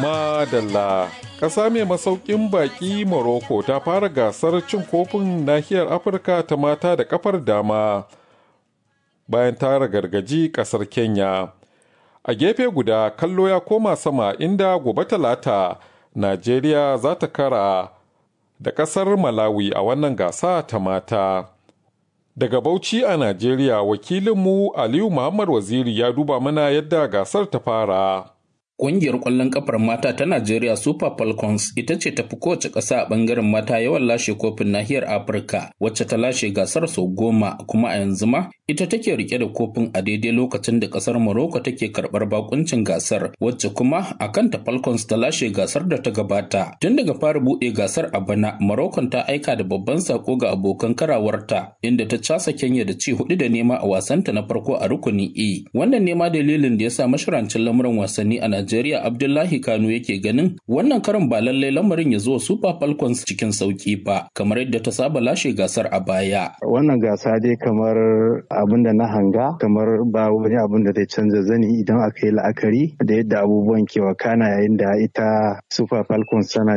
Madalla ƙasa mai masaukin baƙi Morocco ta fara gasar cin kofin nahiyar Afirka ta mata da kafar dama bayan ta gargaji ƙasar Kenya. A gefe guda kallo ya koma sama inda gobe talata Najeriya za ta kara da ƙasar Malawi a wannan gasa ta mata. Daga Bauchi a Najeriya wakilinmu Aliyu Muhammad Waziri ya duba mana yadda gasar ta fara. Ƙungiyar ƙwallon ƙafar mata ta Najeriya Super Falcons ita ce tafi kowace ƙasa a ɓangaren mata yawan lashe kofin nahiyar Afirka wacce ta lashe gasar sau goma kuma a yanzu ma ita take rike da kofin a daidai lokacin da ƙasar Morocco take karɓar bakuncin gasar wacce kuma a kanta Falcons ta lashe gasar da ta gabata. Tun daga fara buɗe gasar a bana Morocco ta aika da babban sako ga abokan karawarta inda ta casa Kenya da ci hudu da nema a wasanta na farko a rukunin E. Wannan nema dalilin da ya sa mashirancin lamuran wasanni a Najeriya Abdullahi Kano yake ganin wannan karin ba lallai lamarin ya zo Super Falcons cikin sauki ba kamar yadda ta saba lashe gasar a baya. Wannan gasa dai kamar abin da na hanga kamar ba wani abin da zai canza zani idan aka yi la'akari da yadda abubuwan ke wakana yayin da ita Super Falcons tana